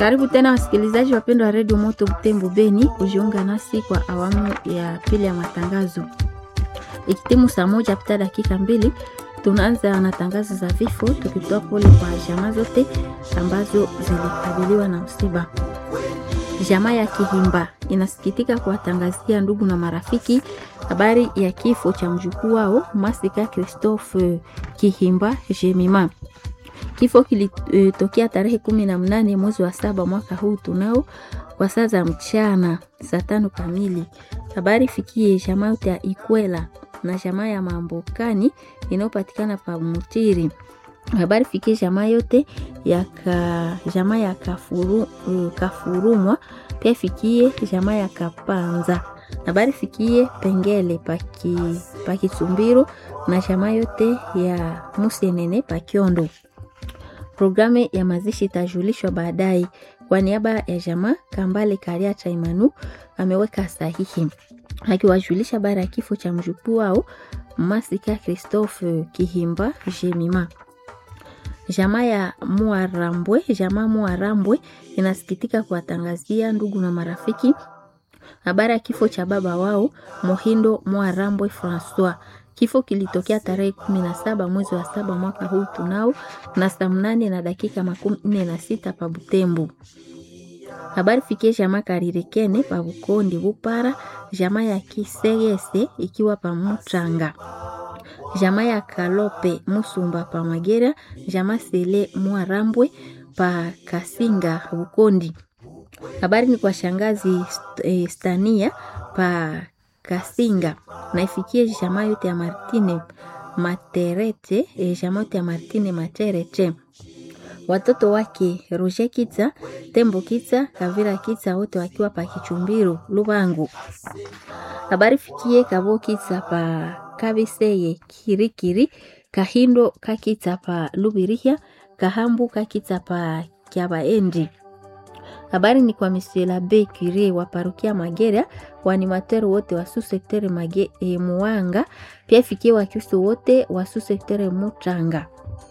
Karibu tena wasikilizaji wapendwa wa redio Moto Butembo Beni kujiunga nasi kwa awamu ya pili ya matangazo. Ikitimu saa moja pita dakika mbili, tunaanza na tangazo za vifo, tukitoa pole kwa jamaa zote ambazo zilikabiliwa na msiba. Jamaa ya Kihimba inasikitika kuwatangazia ndugu na marafiki habari ya kifo cha mjukuu wao Masika Christophe Kihimba Jemima. Kifo kilitokea tarehe kumi na mnane mwezi wa saba mwaka huu tunao kwa saa za mchana saa tano kamili. Habari fikie jamaa yote ya Ikwela na jamaa ya Mambokani inayopatikana pa Mutiri. Habari fikie jamaa yote ya ka, jamaa ya Kafuru, uh, Kafurumwa pia fikie jamaa ya Kapanza. Habari fikie Pengele paki Pakisumbiro na jamaa yote ya Musenene Pakiondo. Programu ya mazishi itajulishwa baadaye. Kwa niaba ya jamaa Kambale Karia Chaimanu ameweka sahihi akiwajulisha habari ya kifo cha mjukuu wao Masika Christophe Kihimba Jemima. Jamaa ya Muarambwe, jamaa Muarambwe inasikitika kuwatangazia ndugu na marafiki habari ya kifo cha baba wao Mohindo Muarambwe Francois. Kifo kilitokea tarehe kumi na saba mwezi wa saba mwaka huu tunao na saa mnane na dakika makumi nne na sita pa Butembo. Habari fikie jamaa Karirekene pa Bukondi Bupara, jamaa ya Kisegese ikiwa pa Mutranga, jamaa ya Kalope Musumba pa Magera, jamaa Sele Mwarambwe pa Kasinga Bukondi. Habari ni kwa shangazi eh, Stania pa Kasinga na ifikie jamaa yote ya Martine Materete, e, jamaa yote ya Martine Materete, watoto wake Roger Kitsa, Tembo Kitsa, Kavira Kitsa, wote wakiwa pa Kichumbiro Lubangu. Habari fikie Kabo Kitsa pa Kabiseye Kirikiri, Kahindo Kakitsa pa Lubirihia, Kahambu Kakitsa pa Kyabaendi. Habari ni kwa Monsieur Labe Cure wa parokia Magera, waanimateri wote wa susektere mage e, Muanga, pia ifikie Wakristo wote wa susektere Mutranga.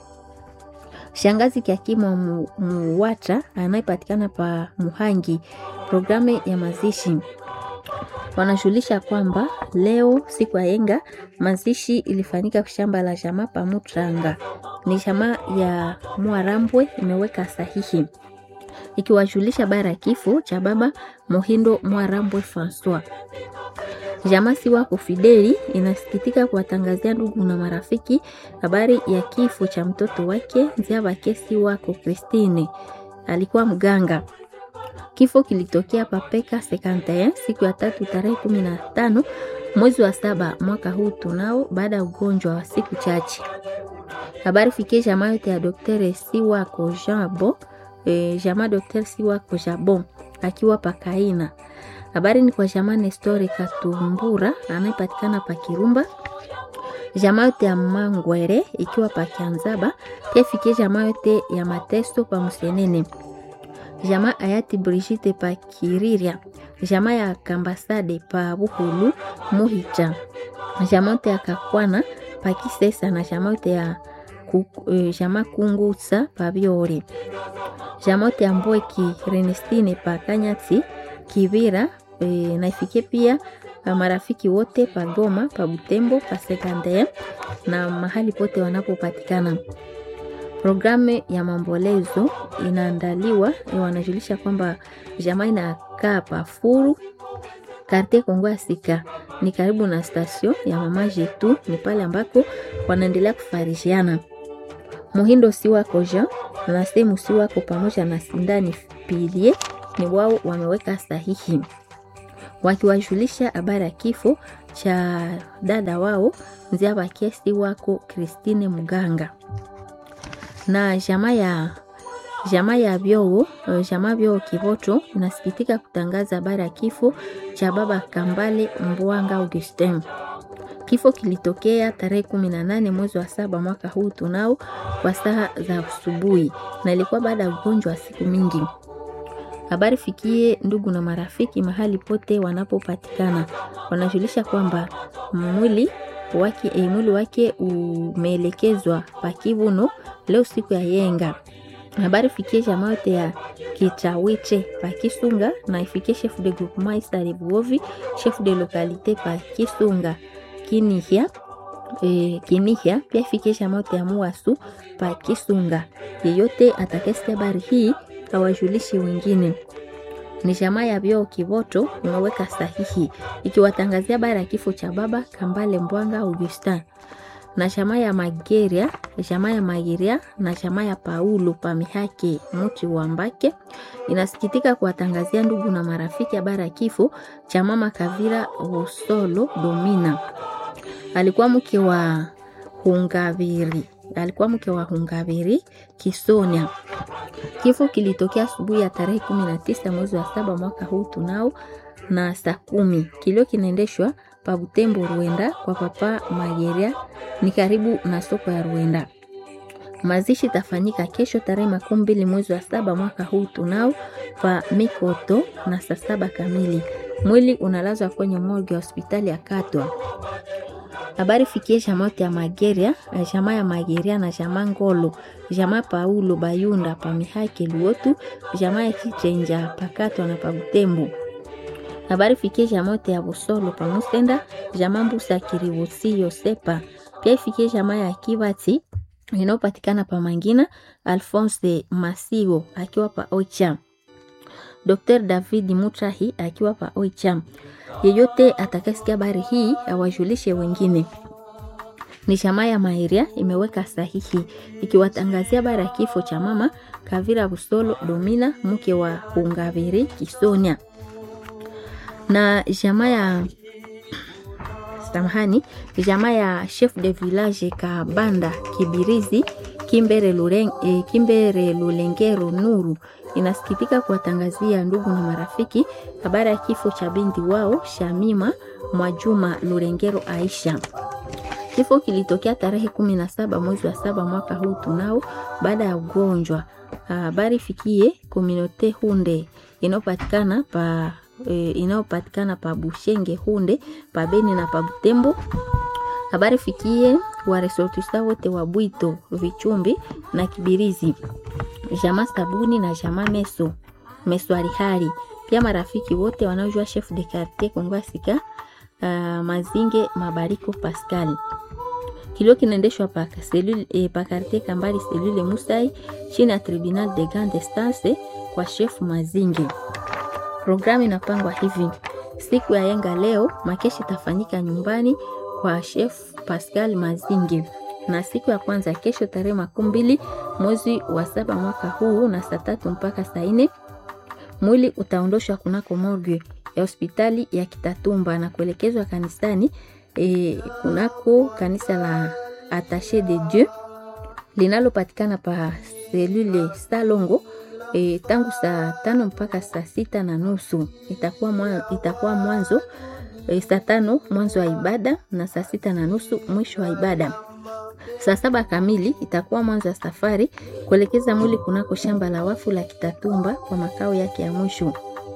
Shangazi Kiakima mu, Muwata anayepatikana pa Muhangi, programu ya mazishi wanajulisha kwamba leo siku ya yenga mazishi ilifanyika shamba la jamaa pa Mutranga. Ni jamaa ya Mwarambwe imeweka sahihi ikiwajulisha bara ya kifo cha baba Mohindo Mwarambwe Francois. Jamaa si wako Fideli inasikitika kuwatangazia ndugu na marafiki habari ya kifo cha mtoto wake Nziabake si wako Christine, alikuwa mganga. Kifo kilitokea papeka 51 siku ya tatu tarehe kumi na tano mwezi wa saba mwaka huu tunao, baada ya ugonjwa wa siku chache. Habari fikie jamaa yote ya Daktari si wako Jean Bo E, jamaa Dr. Siwako Jabon akiwa pakaina. Habari ni kwa jamaa Nestori Katumbura anayepatikana pa Kirumba. Jamaa yote ya Mangwere ikiwa pa Kianzaba, pia fikie jamaa yote ya Mateso pa Musenene. Jamaa Ayati Brigitte pa Kiriria. Jamaa ya Kambasade pa Buhulu Muhicha. Jamaa yote ya Kakwana pa Kisesa na jamaa yote ya jamaa Kungutsa pa Biore jamote ya Mbweki Renestine pa Kanyati Kivira e, na ifikie pia marafiki wote pa Goma pa Butembo pa Sekande na mahali pote wanapopatikana. Programu ya maombolezo inaandaliwa, wanajulisha kwamba jamaa inakaa pa Furu Karte Kongo ya Sika, ni karibu na stasio ya mama Jetu, ni pale ambako wanaendelea kufarishiana. Muhindo si wako Jean na sehemu si wako pamoja na Sindani Pilie ni wao wameweka sahihi wakiwajulisha habari ya kifo cha dada wao Nziabakie si wako Christine Muganga na jamaa ya jamaa ya Vyoo jamaa Vyoo Kivoto inasikitika kutangaza habari ya kifo cha baba Kambale Mbwanga Augustin. Kifo kilitokea tarehe kumi na nane mwezi wa saba mwaka huu tunao kwa saa za asubuhi, na ilikuwa baada ya ugonjwa wa siku mingi. Habari fikie ndugu na marafiki mahali pote wanapopatikana, wanajulisha kwamba mwili wake, e, mwili wake umeelekezwa pakivuno leo siku ya yenga habari fikie jamaa yote ya Kichawiche pa Kisunga na ifikie chef de groupement Isare Buovi, chef de localité pa Kisunga Kinihia e, Kinihia pia ifikie jamaa yote ya Muasu pa Kisunga. Yeyote atakayesikia habari hii awajulishe wengine. Ni jamaa ya vyoo Kivoto imeweka sahihi ikiwatangazia habari ya kifo cha baba Kambale Mbwanga Augustin na jamaa ya Mageria, jamaa ya Mageria na jamaa ya Paulo Pamihake Muti wa Mbake inasikitika kuwatangazia ndugu na marafiki habari ya kifo cha mama Kavira Usolo Domina. Alikuwa mke wa Hungaviri, alikuwa mke wa Hungaviri Kisonia. Kifo kilitokea asubuhi ya tarehe kumi na tisa mwezi wa saba mwaka huu tunao na saa kumi. Kilio kinaendeshwa pa Butembo Ruenda kwa papa Mageria ni karibu na soko ya Ruenda. Mazishi tafanyika kesho tarehe makumi mbili mwezi wa saba mwaka huu tunao pa Mikoto na saa saba kamili. Mwili unalazwa kwenye morgue ya hospitali ya Katwa. Habari fikie jamaa yote ya Mageria, jamaa ya Mageria na jamaa Ngolo, jamaa Paulo Bayunda pa Mihake Luotu, jamaa ya Kichenja Pakatwa na pa Butembo habari fikie jamaa yote ya Busolo pa Musenda, jamaa Mbusa Kiribusi Yosepa, pia ifikie jamaa ya Kibati inayopatikana pa Mangina, Alphonse Masigo akiwa pa Oicha, Dr. David Mutrahi akiwa pa Oicha. Yeyote atakayesikia habari hii awajulishe wengine. Ni jamaa ya Mairia imeweka sahihi ikiwatangazia habari ya kifo cha mama Kavira Busolo Domina, mke wa Hungaviri Kisonia na jamaa ya samahani, jamaa ya chef de village Kabanda Kibirizi Kimbere, Lureng, eh, Kimbere Lulengero Nuru inasikitika kuwatangazia ndugu na marafiki habari ya kifo cha binti wao Shamima Mwajuma Lurengero Aisha. Kifo kilitokea tarehe kumi na saba mwezi wa saba mwaka huu tunao baada ya ugonjwa. Habari fikie kominote Hunde inayopatikana pa e, inayopatikana pa Bushenge Hunde pa Beni na pa Butembo. Habari fikie waresortisa wote wa Bwito Vichumbi na Kibirizi, jamaa Sabuni na jamaa Meso Meso Alihari, pia marafiki wote wanaojua chef de quartier Kongwasika uh, Mazinge Mabariko Pascal. Kilio kinaendeshwa pa selule eh, pa quartier Kambali selule Musai chini ya tribunal de grande instance kwa chef Mazinge. Programu inapangwa hivi: siku ya yenga leo makeshi itafanyika nyumbani kwa chef Pascal Mazinge, na siku ya kwanza kesho tarehe makumi mbili mwezi wa saba mwaka huu na saa tatu mpaka saa nne mwili utaondoshwa kunako morgue ya hospitali ya Kitatumba na kuelekezwa kanisani e, kunako kanisa la Attache de Dieu linalopatikana pa selule Salongo e, tangu saa tano mpaka saa sita na nusu itakuwa, mwa, itakuwa mwanzo e, saa tano mwanzo wa ibada na saa sita na nusu mwisho wa ibada. Saa saba kamili itakuwa mwanzo wa safari kuelekeza mwili kunako shamba la wafu la Kitatumba kwa makao yake ya mwisho.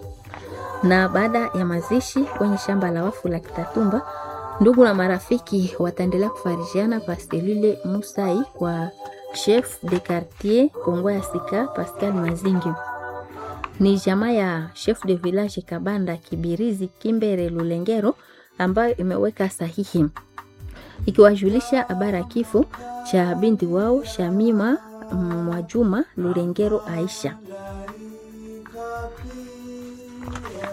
Na baada ya mazishi kwenye shamba la wafu la Kitatumba, ndugu na marafiki wataendelea kufarijiana pastelule Musai kwa chef de quartier Kongo ya Sika Pascal Mazingi. Ni jamaa ya chef de village Kabanda Kibirizi Kimbere Lulengero ambayo imeweka sahihi ikiwajulisha habari ya kifo cha binti wao Shamima Mwajuma Lurengero Aisha.